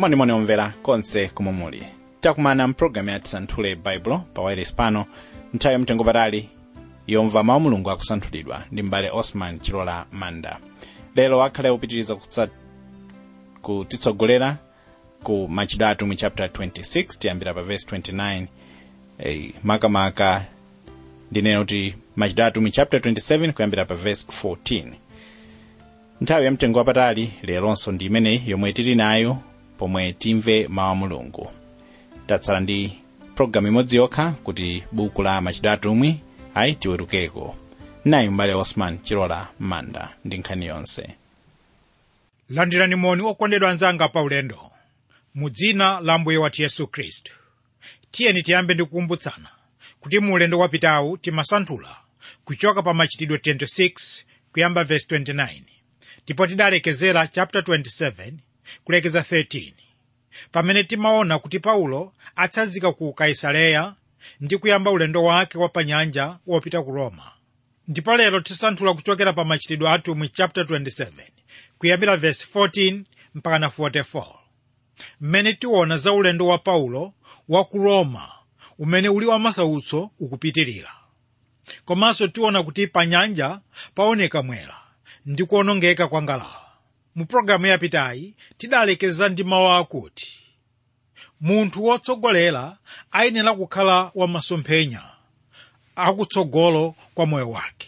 monimoni omvera konse komwe muli takumana mpulogalamu ya tisanthule baibulo pa wireless pano nthawi yamtengo patali yomva mawu mulungu akusanthulidwa ndi mbale osman chilola manda lero akhale upitiriza kutsa- kutitsogolera ku machitidwe atumwi chapter 26 tiyambira pa verse 29 eh, makamaka ndinena kuti machitidwe atumwi chapter 27 kuyambira pa verse 14 nthawi yamtengo wapatali leronso ndi imeneyi yomwe tili nayo pomwe timve mawu a mulungu tatsala ndi pologalamu imodzi yokha kuti buku la machitidwe atumwi ayi tiwerukeko nayi mbale osman chilola manda ndi nkhani yonse landirani moni okondedwa anzanga paulendo mu dzina la mbuye wathu yesu khristu tiyeni tiyambe ndi kukumbutsana kuti mu ulendo wapitawu timasanthula kuchoka pa machitidwe 26 kuyamba verse 29 ndipo tidalekezera chapter 27 kulekeza 13 pamene timaona kuti paulo atsanzika ku kaisareya ndi kuyamba ulendo wake wa panyanja wopita ku roma ndipo lero tisanthula kuchokera pa machitidwe atumwi chapter 27 kuyambira verse 14 mpaka na 44 mmene tiona za ulendo wa paulo wa ku roma umene uli wa masautso ukupitirira komanso tiona kuti pa nyanja paoneka mwera ndi kuonongeka kwa ngalawa mu pologalamu yapitayi tidalekeza ndi mawu akuti munthu wotsogolera ayenera kukhala wamasomphenya akutsogolo kwa moyo wake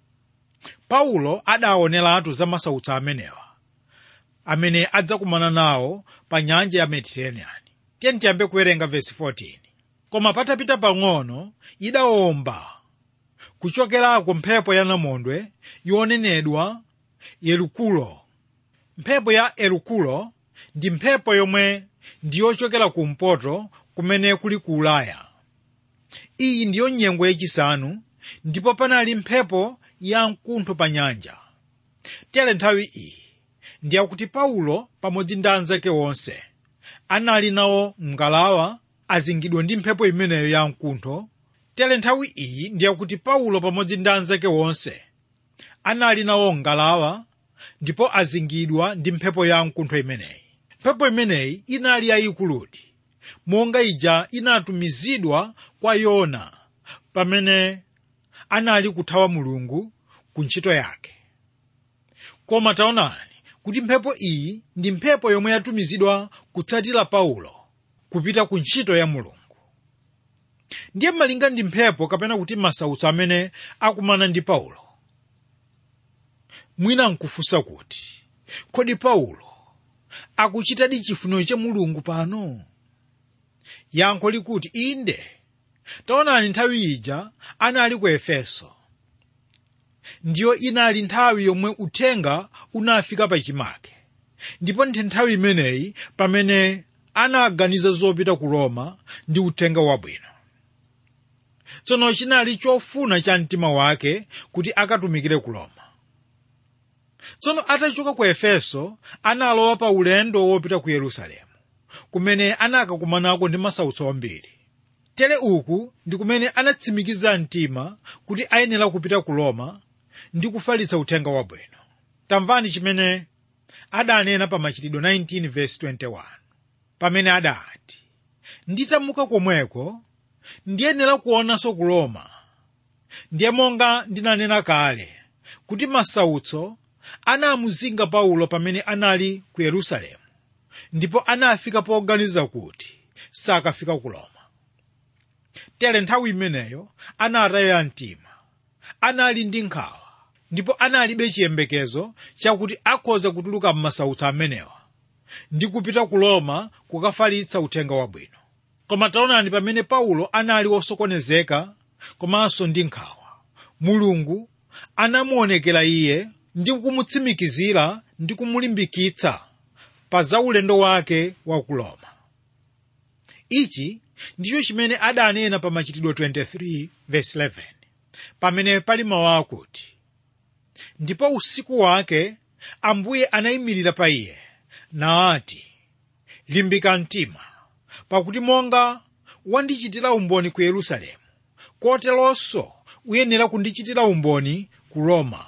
paulo adaoneratu za masautso amenewa amene adzakumana nawo pa nyanja ya mediterranean tiyeni tiyambe kuwerenga vesi 14 koma patapita pang'ono idawomba kuchokerako mphepo ya namondwe yonenedwa yelukulo mphepo ya elukulo ndi mphepo yomwe ndiyochokera kumpoto kumene kuli ku ulaya iyi ndiyo nyengo yachisanu ndipo panali mphepo ya mkuntho pa nyanja tere nthawi iyi ndiyakuti paulo pamodzi ndi anzake onse anali nawo mngalawa azingidwa ndi mphepo imeneyo ya mkuntho tere nthawi iyi ndiyakuti paulo pamodzi ndi anzake onse anali nawo ngalawa ndipo azingidwa ndi mphepo ya mkuntho imeneyi mphepo imeneyi inali yayikuludi monga ija inatumizidwa kwa yona pamene anali kuthawa mulungu ku ntchito yake koma taonani kuti mphepo iyi ndi mphepo yomwe yatumizidwa kutsatira paulo kupita ku ntchito ya mulungu ndiye malinga ndi mphepo kapena kuti masautso amene akumana ndi paulo mwina nkufunsa kuti kodi paulo akuchitadi chifuniro cha mulungu pano yankho likuti inde taonani nthawi ija anali ku efeso ndiyo inali nthawi yomwe uthenga unafika pachimake ndipo ndi nthawi imeneyi pamene anaganiza zopita ku roma ndi uthenga wabwino tsono chinali chofuna cha mtima wake kuti akatumikire ku roma tsono atachoka ku efeso analowa pa ulendo wopita ku yerusalemu kumene anakakumanako ndi masautso ambiri tere uku ndi kumene anatsimikiza mtima kuti ayenera kupita ku roma ndi kufalitsa uthenga wabwino tamvani chimene adanena pa machitidwe 19 verse 21 pamene adati nditamuka komweko ndiyenera kuonanso ku roma ndiye monga ndinanena kale kuti masautso anamuzinga paulo pamene anali ku yerusalemu ndipo anafika poganiza kuti sakafika ku roma tere nthawi imeneyo anataya mtima anali ndi nkhawa ndipo analibe chiyembekezo chakuti akhoza kutuluka m'masautso amenewa ndi kupita ku roma kukafalitsa uthenga wabwino koma taonani pamene paulo anali wosokonezeka komanso ndi nkhawa mulungu anamuonekera iye ndi kumutsimikizira ndi kumulimbikitsa pa za ulendo wake wa ku roma ichi ndicho chimene adanena pa machitidwe 23 verse 11 pamene pali mawu akuti ndipo usiku wake ambuye anayimirira pa iye naati limbika mtima pakuti monga wandichitira umboni ku yerusalemu koteronso uyenera kundichitira umboni ku roma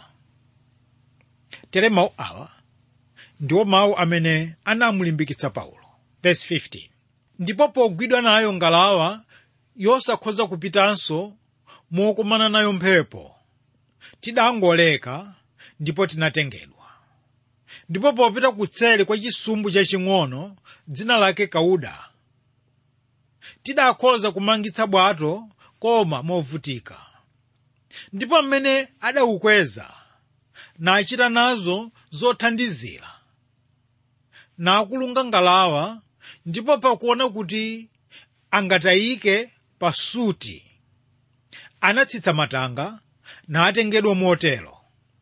tere mawu awa ndiwo mawu amene anamulimbikitsa paulo verse 15 ndipo pogwidwa nayo ngalawa yosakhoza kupitanso mokumana nayo mphepo tidangoleka ndipo tinatengedwa ndipo popita kutseli kwa chisumbu chaching'ono dzina lake kauda tidakhoza kumangitsa bwato koma movutika ndipo mmene adaukweza nachita nazo zothandizira nakulunga ngalawa ndipo pakuona kuti angatayike pasuti anatsitsa matanga natengedwa motero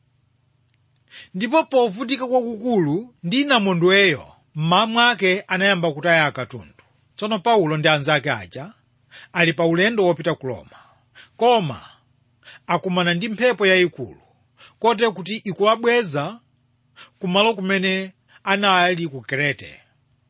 ndipo povutika kwakukulu ndi namondweyo mmawa mwake anayamba kutaya akatundu tsono paulo ndi anzake aja ali pa ulendo wopita ku roma koma akumana ndi mphepo yayikulu kote kuti ikuwabweza kumalo kumene anali ku krete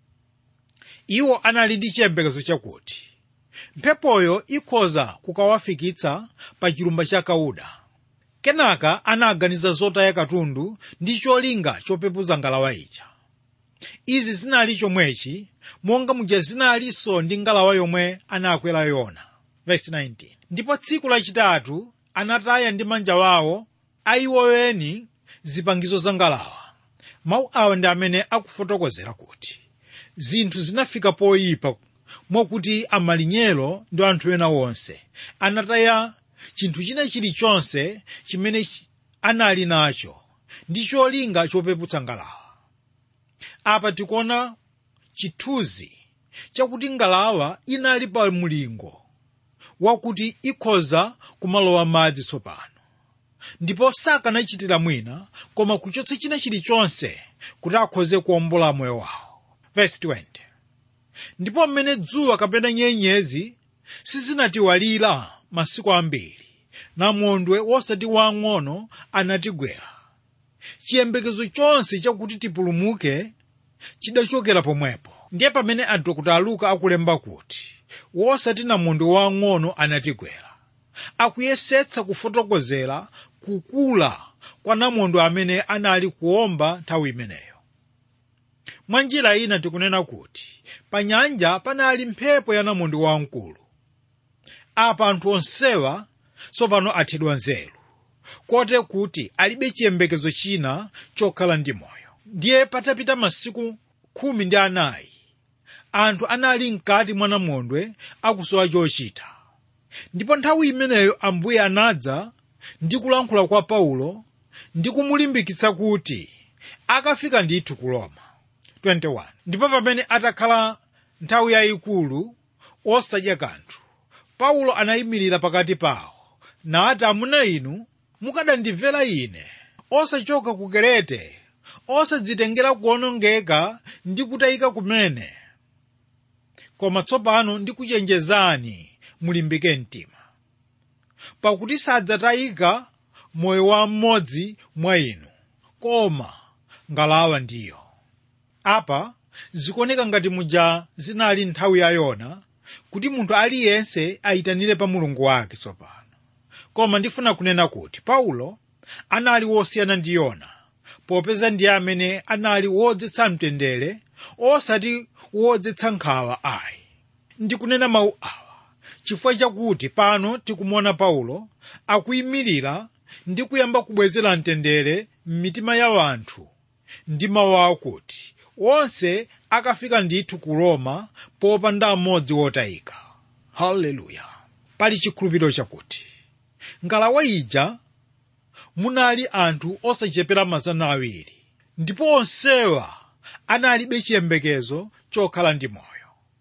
iwo anali ndi chiyembekezo chakuti mphepoyo ikhoza kukawafikitsa pa chilumba cha kauda kenaka anaganiza zotaya katundu ndi cholinga chopepuza ngalawa ija izi zinali chomwechi monga muja zinalinso ndi ngalawa yomwe anakwera yona Verse 19. ndipo tsiku lachitatu anataya ndi manja wawo aiwoweni zipangizo za ngalawa mawu awa ndi amene akufotokozera kuti zinthu zinafika poyipa mwakuti amalinyero ndi anthu ena onse anataya chinthu china chilichonse chimene chi- anali nacho ndi cholinga chopeputsa ngalawa apa tikuona chithunzi chakuti ngalawa inali pa mulingo wakuti ikhoza kumalowa madzi tsopano ndipo sakanachitira mwina koma kuchotsa china chilichonse kuti akhoze kuwombola moyo wawo Verse 20. ndipo mmene dzuwa kapena nyenyezi sizinatiwalira masiku ambiri namondwe wosati wang'ono anatigwera chiyembekezo chonse chakuti tipulumuke chidachokera pomwepo ndiye pamene adokota aluka akulemba kuti wosati namondwe wang'ono anatigwera akuyesetsa kufotokozera kukula kwa namondwe amene anali kuomba nthawi imeneyo mwa njira ina tikunena kuti pa nyanja panali mphepo ya namondwe wamkulu apa anthu onsewa tsopano athedwa nzeru kote kuti alibe chiyembekezo china chokhala ndi moyo ndiye patapita masiku khumi ndi anayi anthu anali mkati mwa namondwe akusowa chochita ndipo nthawi imeneyo ambuye anadza ndi kulankhula kwa paulo ndi kumulimbikitsa kuti akafika ndithu ku roma 21 ndipo pamene atakhala nthawi yayikulu osadya kanthu paulo anayimirira pakati pawo nati amuna inu mukadandimvera ine osachoka ku kerete osadzitengera kuwonongeka ndi kutayika kumene koma tsopano ndikuchenjezani mulimbike mtima pakuti sadzatayika moyo wa mmodzi mwa inu koma ngalawa ndiyo apa zikuoneka ngati muja zinali nthawi ya yona kuti munthu aliyense ayitanire pa mulungu wake tsopano koma ndifuna kunena kuti paulo anali wosiyana ndi yona popeza ndiye amene anali wodzetsa mtendere osati wodzetsa nkhawa ayi ndikunena mawu awa chifukwa chakuti pano tikumuona paulo akuyimirira ndi kuyamba kubwezera mtendere m'mitima ya anthu ndi mawu akuti onse akafika ndithu ku roma popanda mmodzi wotayika haleluya pali chikhulupiriro chakuti ngalawa ija munali anthu osachepera mazana awiri ndipo onsewa analibe chiyembekezo chokhala ndi moyo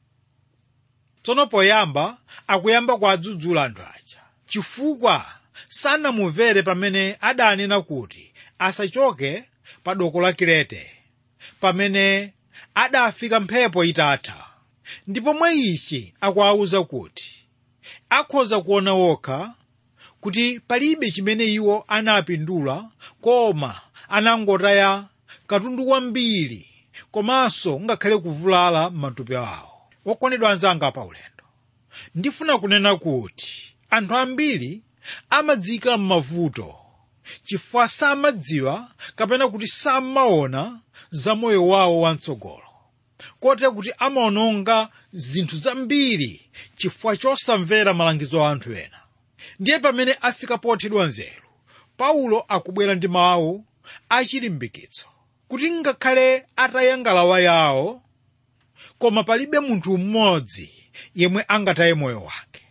tsono poyamba akuyamba kuadzudzula anthu aja chifukwa sanamumvere pamene adanena kuti asachoke pa doko la kirete pamene adafika mphepo itatha ndipo mwa ichi akuwawuza kuti akhoza kuona wokha kuti palibe chimene iwo anapindula koma anangotaya katundu wambiri komanso ngakhale kuvulala m'matupi awo wokondedwa anzanga pa ulendo ndifuna kunena kuti anthu ambiri amadzika m'mavuto chifukwa samadziwa kapena kuti samaona za moyo wawo wamtsogolo kotero kuti amaononga zinthu zambiri chifukwa chosamvera malangizo a anthu ena ndiye pamene afika pothedwa nzeru paulo akubwera ndi mawu achilimbikitso kuti ngakhale ataya ngalawa yawo koma palibe munthu mmodzi yemwe angataye moyo wake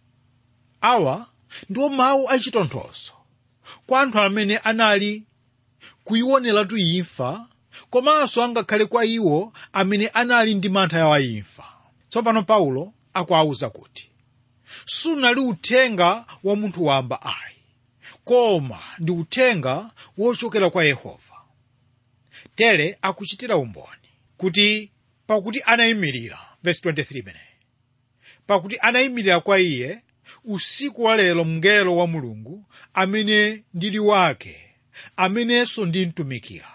awa ndiwo mawu achitonthozo kwa anthu amene anali kuioneratu imfa komanso angakhale kwa iwo amene anali ndi mantha ya imfa tsopano paulo akuwawuza kuti sunali uthenga wa munthu wamba ayi koma ndi uthenga wochokera kwa yehova tere akuchitira umboni kuti pakuti anayimirira verse 23 mene pakuti anayimirira kwa iye usiku wa lero mngelo wa mulungu amene ndili wake amenenso ndimtumikira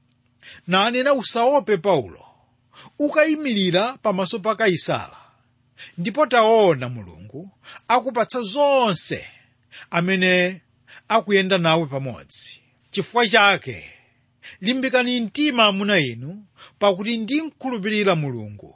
nanena usaope paulo ukayimirira pamaso pa kaisala ndipo taona mulungu akupatsa zonse amene akuyenda nawe pamodzi chifukwa chake limbikani mtima amuna inu pakuti ndimkhulupirira mulungu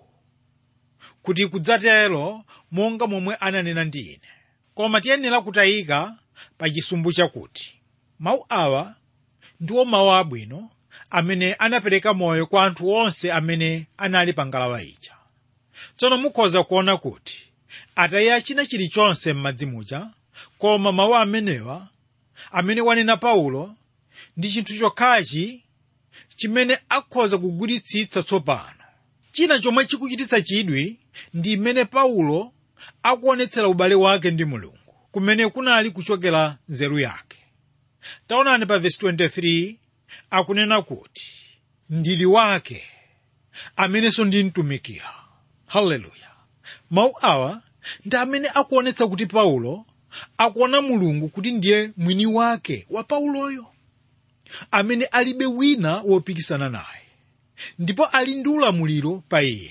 kuti kudzatero monga momwe ananena ndi ine koma tiyenera kutayika pa chisumbu chakuti mawu awa ndiwo mawu abwino amene anapereka moyo kwa anthu onse amene anali pa ngalawa ija tsono mukhoza kuona kuti ataya china chilichonse m'madzi muja koma mawu amenewa amene wanena paulo ndi chinthu chokhachi chimene akhoza kugwiritsitsa tsopano china chomwe chikuchititsa chidwi ndi imene paulo akuonetsera ubale wake ndi mulungu kumene kunali kuchokera nzeru yake taonani pa vesi 23 akunena kuti ndili wake amenenso ndimtumikira haleluya mawu awa ndi amene akuonetsa kuti paulo akuona mulungu kuti ndiye mwini wake wa pauloyo amene alibe wina wopikisana naye ndipo ali ndi ulamuliro pa iye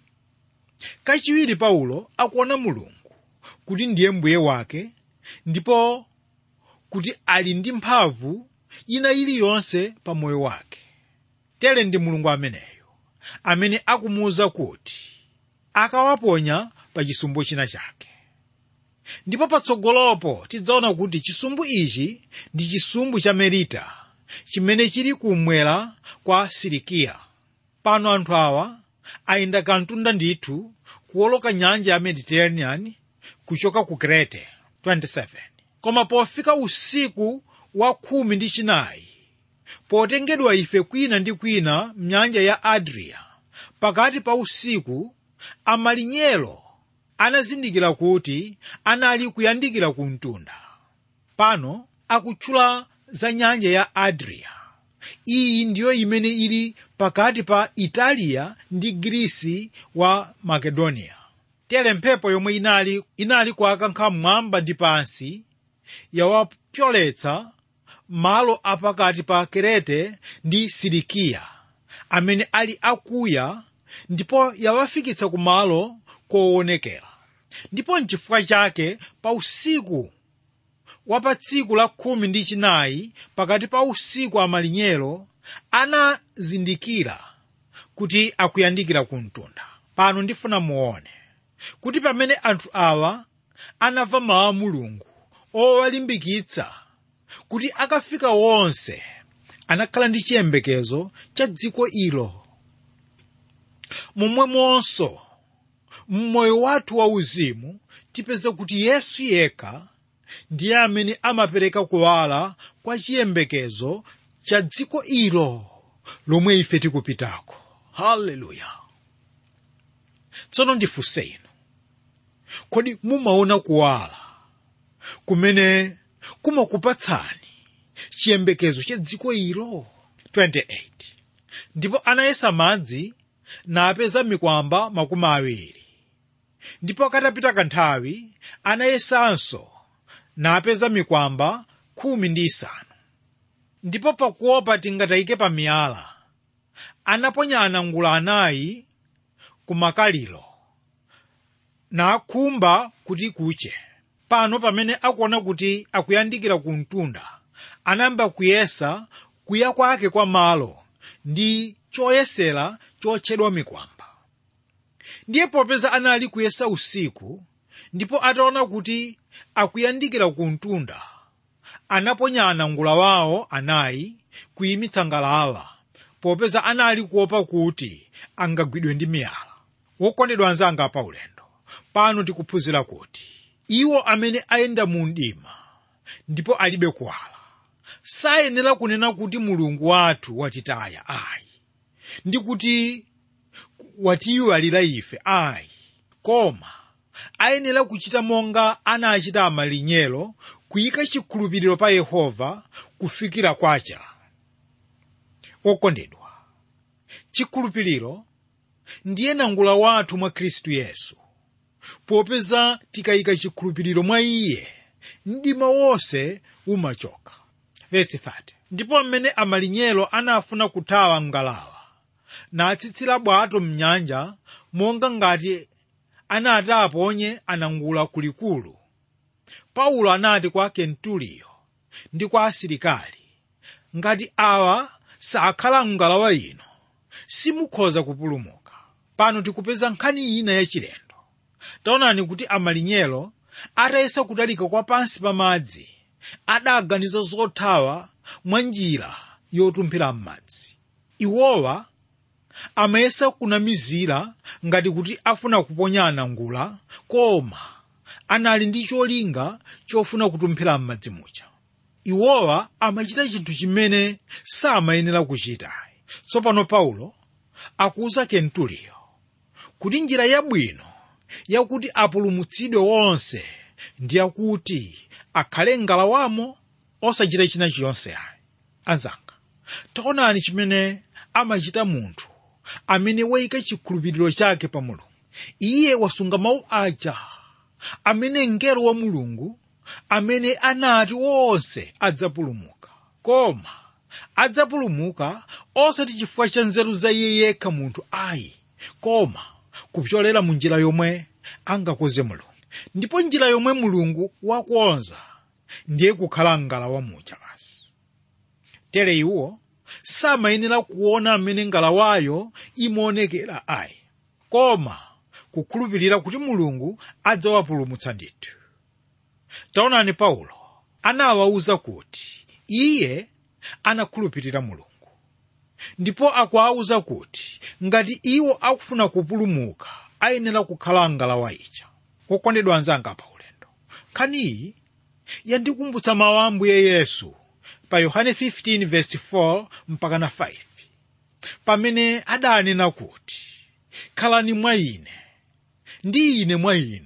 kachiwiri paulo akuona mulungu kuti ndiye mbuye wake ndipo kuti ali ndi mphamvu ina iliyonse pa moyo wake tere ndi mulungu ameneyo amene akumuwuza kuti akawaponya pa chisumbu china chake ndipo patsogolopo tidzaona kuti chisumbu ichi ndi chisumbu cha merita chimene chili kumwera kwa sirikiya pano anthu awa ayenda kantunda ndithu kuwoloka nyanja ya mediterranean kuchoka ku krete 27 koma pofika usiku wa khumi ndi chinayi potengedwa ife kwina ndi kwina mnyanja ya adria pakati pa usiku amalinyero anazindikira kuti anali kuyandikira ku mtunda pano akutchula za nyanja ya adria iyi ndiyo imene ili pakati pa italiya ndi grisi wa makedoniya tere mphepo yomwe inali inali kuakankha mmwamba ndi pansi yawapyoletsa malo apakati pa kerete ndi sirikiya amene ali akuya ndipo yawafikitsa ku malo koonekera ndipo nchifukwa chake pa usiku wa pa tsiku la khumi ndi chinayi pakati pa usiku amalinyero anazindikira kuti akuyandikira ku mtunda pano ndifuna muone kuti pamene anthu awa anamva mawu a mulungu owalimbikitsa kuti akafika wonse anakhala ndi chiyembekezo cha dziko ilo momwemonso mmoyo wathu wauzimu tipeze kuti yesu yekha ndiye amene amapereka kuwala kwa chiyembekezo cha dziko ilo lomwe ife tikupitako haleluya tsono ndifunse inu kodi mumaona kuwala kumene kumakupatsani chiyembekezo cha dziko ilo 28 ndipo anayesa madzi napeza mikwamba makumi awiri ndipo katapita kanthawi anayesanso napeza mikwamba khumi ndi isanu ndipo pakuopa tingatayike pa miyala anaponya anangula anayi ku makaliro nakhumba kuti kuche pano pamene akuona kuti akuyandikira ku mtunda anayamba kuyesa kuya kwake kwa malo ndi choyesera chotchedwa mikwamba ndiye popeza anali kuyesa usiku ndipo ataona kuti akuyandikira ku mtunda anaponya anangula wawo anayi kuyimitsa ngalawa popeza anali kuopa kuti angagwidwe ndi miyala wokondedwa anzanga pa ulendo pano tikuphunzira kuti iwo amene ayenda mu mdima ndipo alibe kuwala sayenera kunena kuti mulungu wathu watitaya ayi ndi kuti watiyiwalira ife ayi koma ayenera kuchita monga anachita amalinyero kuyika chikhulupiriro pa yehova kufikira kwacha okondedwa chikhulupiriro ndiye nangula wathu mwa khristu yesu popeza tikayika chikhulupiriro mwa iye mdima wonse umachoka Verse 30. ndipo mmene amalinyero anafuna kuthawa ngalawa natsitsira bwato mnyanja monga ngati anati aponye anangula kulikulu paulo anati kwa kentuliyo ndi kwa asilikali ngati awa sakhala mngalawa ino simukhoza kupulumuka pano tikupeza nkhani ina yachilendo taonani kuti amalinyero atayesa kutalika kwa pansi pa madzi adaganiza zothawa mwa njira yotumphira m'madzi iwowa amayesa kunamizira ngati kuti afuna kuponya anangula koma anali ndi cholinga chofuna kutumphira m'madzi muja iwowa amachita chinthu chimene samayenera kuchita tsopano paulo akuwuza kentuliyo kuti njira yabwino yakuti apulumutsidwe wonse ndi yakuti akhale ngalawamo osachita china chiyonse ayi anzanga taonani chimene amachita munthu amene wayika chikhulupiriro chake pa mulungu iye wasunga mawu aja amene mngelo wa mulungu amene anati onse adzapulumuka koma adzapulumuka osati chifukwa cha nzeru za iye yekha munthu ayi koma kupyolera mu njira yomwe angakoze mulungu ndipo njira yomwe mulungu wakonza ndiye kukhala ngalawa muja basi tere iwo samayenera kuona amene ngalawayo imaonekera ayi koma kukhulupirira kuti mulungu adzawapulumutsa ndithu taonani paulo anawawuza kuti iye anakhulupirira mulungu ndipo akuwawuza kuti ngati iwo akufuna kupulumuka ayenera kukhala ngalawa ija okondedwa anzanga pa ulendo nkhaniyi yandikumbutsa mawu a ambuye yesu pa yohane 15:4 mpaka na 5 pamene adanena kuti khalani mwa ine ndi ine mwa inu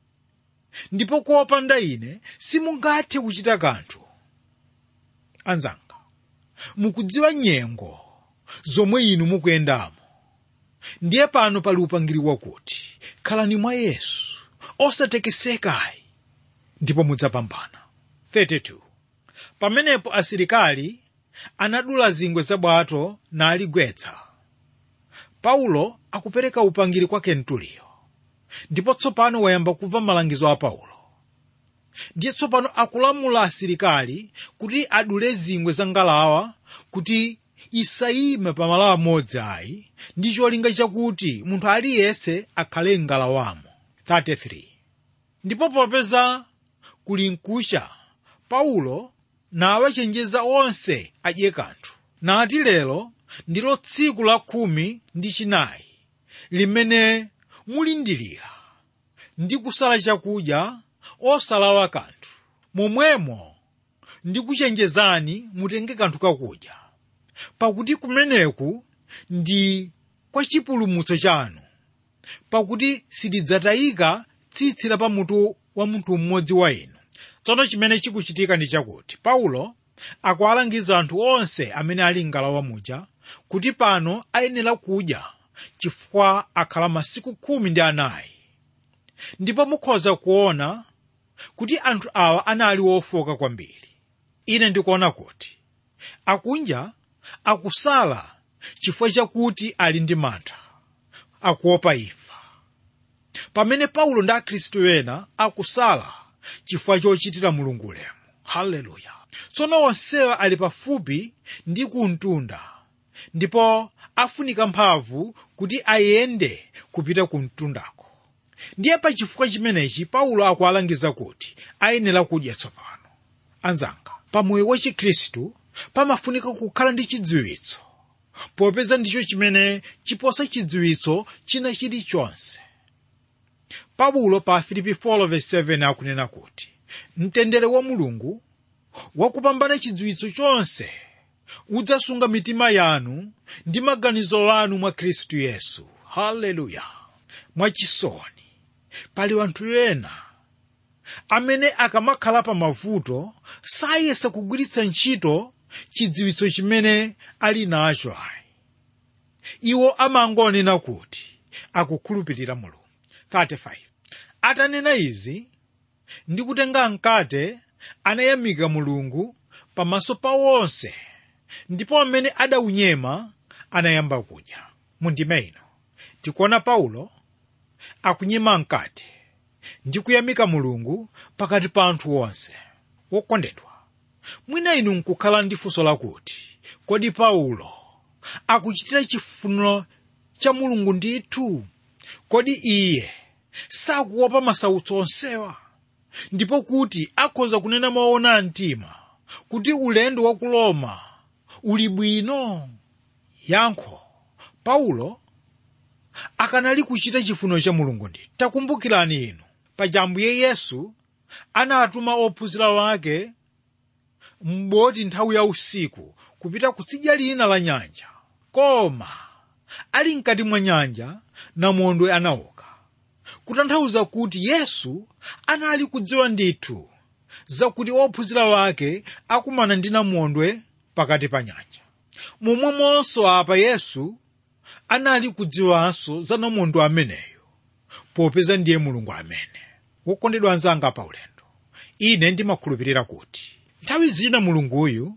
ndipo kopanda ine simungathe kuchita kanthu anzanga mukudziwa nyengo zomwe inu mukuyendamo ndiye pano pali upangiri wakuti khalani mwa yesu osatekesekayi ndipo mudzapambana 32 pamenepo asilikali anadula zingwe za bwato naligwetsa paulo akupereka upangiri kwa kentuliyo ndipo tsopano wayamba kumva malangizo a paulo ndiye tsopano akulamula asilikali kuti adule zingwe za ngalawa kuti isayime pamalo amodzi ayi ndi cholinga chakuti munthu aliyense akhale ngalawamo 33 ndipo popeza kuli mkucha paulo nawachenjeza onse adye kanthu nati lero ndilo tsiku la khumi ndi chinayi limene mulindilira ndi kusala chakudya osalawa kanthu momwemo ndikuchenjezani mutenge kanthu kakudya pakuti kumeneku ndi kwa chipulumutso chanu pakuti silidzatayika tsitsi la pamutu wa munthu mmodzi wa inu tsono chimene chikuchitika ndi chakuti paulo akuwalangiza anthu onse amene ali ngalawa muja kuti pano ayenera kudya chifukwa akhala masiku khumi ndi anayi ndipo mukhoza kuona kuti anthu awa anali ofoka kwambiri ine ndikuona kuti akunja akusala chifukwa chakuti ali ndi mantha akuopa imfa pamene paulo ndi akhristu ena akusala chifukwa chochitira mulungu ulemu haleluya tsono onsewa ali pafupi ndi kumtunda ndipo afunika mphamvu kuti ayende kupita ku mtundako ndiye pa chifukwa chimenechi paulo akualangiza kuti ayenera kudya tsopano anzanga pamoyo wa chikhristu pamafunika kukhala ndi chidziwitso popeza ndicho chimene chiposa chidziwitso china chilichonse paulo pa filipi 4:7 akunena kuti mtendere wa mulungu wakupambana chidziwitso chonse udzasunga mitima yanu ndi maganizo anu mwa khristu yesu haleluya mwachisoni pali anthu ena amene akamakhala pa mavuto sayesa kugwiritsa ntchito chidziwitso chimene ali nacho ayi iwo amangonena kuti akukhulupirira mulungu 35 atanena izi ndi kutenga mkate anayamika mulungu pamaso pa onse ndipo amene adaunyema anayamba kudya mundime ino tikuona paulo akunyema mkate ndi kuyamika mulungu pakati pa anthu onse wokondedwa mwina inu nkukhala ndi funso lakuti kodi paulo akuchitira chifuniro cha mulungu ndithu kodi iye sakuopa masautso onsewa ndipo kuti akhoza kunena moona mtima kuti ulendo wa ku roma uli bwino yankho paulo akanali kuchita chifuniro cha mulungu ndithu takumbukirani inu paja ambuye yesu anatuma ophunzira wake m'boti nthawi ya usiku kupita kutsidya lina la nyanja koma ali mkati mwa nyanja namondwe anauka kutanthauza kuti yesu anali kudziwa ndithu zakuti ophunzira wake akumana ndi namondwe pakati pa nyanja momwemonso apa yesu anali kudziwanso za namondwe ameneyo popeza ndiye mulungu amene wokondedwa anzanga pa ulendo ine ndimakhulupirira kuti nthawi zina mulunguyu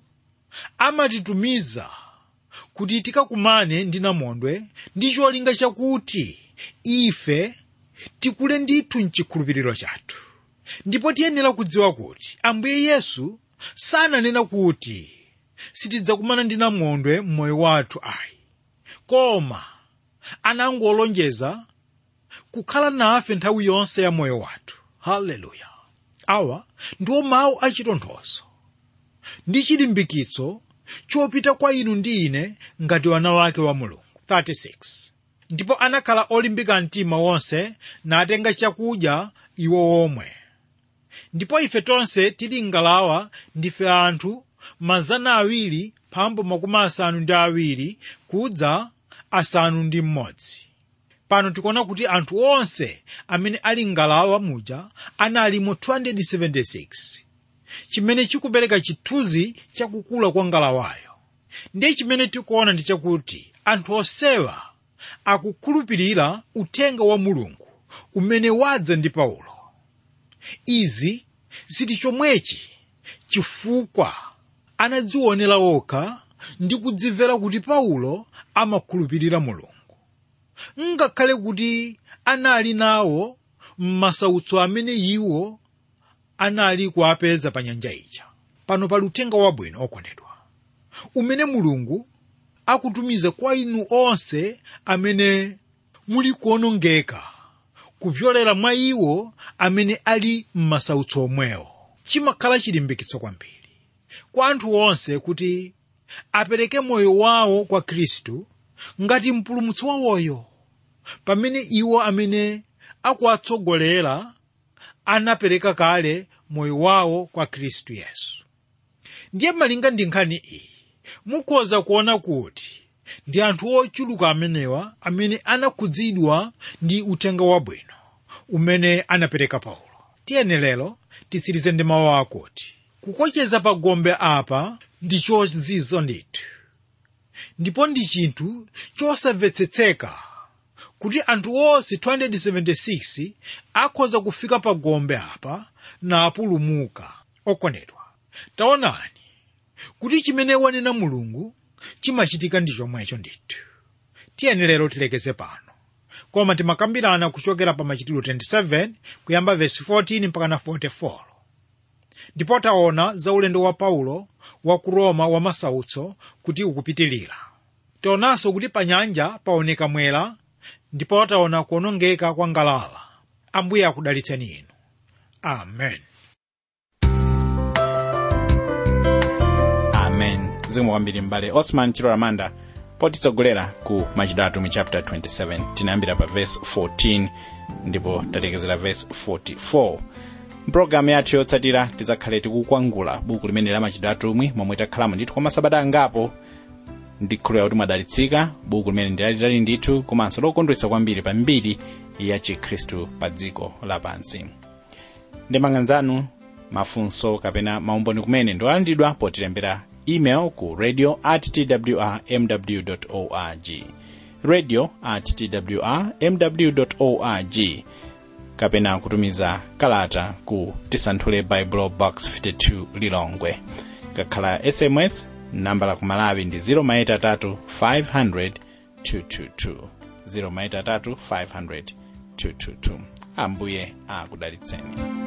amatitumiza kuti tikakumane ndi namondwe ndi cholinga chakuti ife tikule ndithu mchikhulupiriro chathu ndipo tiyenera kudziwa kuti ambuye yesu sananena kuti sitidzakumana ndi namondwe m'moyo wathu ayi koma anangolonjeza kukhala nafe nthawi yonse ya moyo wathu haleluya awa ndiwo mawu achitonthozo ndi chilimbikitso chopita kwa inu ndi ine ngati wana wake wa mulungu 36 ndipo anakhala olimbika mtima wonse natenga chakudya iwo omwe ndipo ife tonse tili ngalawa ndife anthu mazana awiri phambu makumi asanu ndi awiri kudza asanu ndi mmodzi pano tikuona kuti anthu onse amene ali ngalawa muja analimo 276 chimene chikupereka chithunzi chakukula kwa ngalawayo ndiye chimene tikuona ndi chakuti anthu onsewa akukhulupirira uthenga wa mulungu umene wadza ndi paulo izi zili chomwechi chifukwa anadzionera okha ndi kudzimvera kuti paulo amakhulupirira mulungu ngakhale kuti anali nawo m'masautso amene iwo anali kuapeza pa nyanja ija pano pali uthenga wabwino okondedwa umene mulungu akutumiza kwa inu onse amene muli kuonongeka kupyolera mwa iwo amene ali m'masautso omwewo chimakhala chilimbikitso kwambiri kwa anthu onse kuti apereke moyo wawo kwa khristu ngati mpulumutsi wawoyo pamene iwo amene akuwatsogolera anapereka kale moyo wawo kwa khristu yesu ndiye malinga ndi nkhani iyi mukhoza kuona kuti ndi anthu ochuluka amenewa amene anakhudzidwa ndi uthenga wabwino umene anapereka paulo tiyeni lero titsirize ndi mawu akuti kukocheza pa gombe apa ndi chozizo ndithu ndipo ndi chinthu chosamvetsetseka kuti anthu onse 276 akhoza kufika pa gombe apa napulumuka okondedwa taonani kuti chimene wanena mulungu chimachitika ndi chomwecho ndithu tiyeni lero tilekeze pano koma timakambirana kuchokera pa machitidwe 27 kuyamba vesi 14 mpaka 44 ndipo taona za ulendo wa paulo wa ku roma wa masautso kuti ukupitilira tionanso kuti pa nyanja paoneka mwera ndipo taona kuonongeka kwa ngalawa ambuye akudalitseni inu amen amen zikomo kwambiri m'bale osman chilo ramanda potitsogolera ku machitidwe atumwi chapter 27 tinayambira pa verse 14 ndipo talekezera verse 44 mpulogalamu yathu yotsatira tidzakhale tikukwangula buku limene la machitidwe atumwi momwe takhalamo ndithu kwa masabata angapo ndikhulupirira kuti mwadalitsika buku limene ndilalitali ndithu komanso lokondwetsa kwambiri pa mbiri ya chikhristu pa dziko lapansi ndemanga nzanu mafunso kapena maumboni kumene ndiwolandidwa potilembera email ku radio at twr mw org radio at twr mw org kapena kutumiza kalata ku tisanthule bible box 52 lilongwe kakhala sms namba la kumalawi ndi 0maitatu 500 222 0maitatu 500 222 ambuye akudalitseni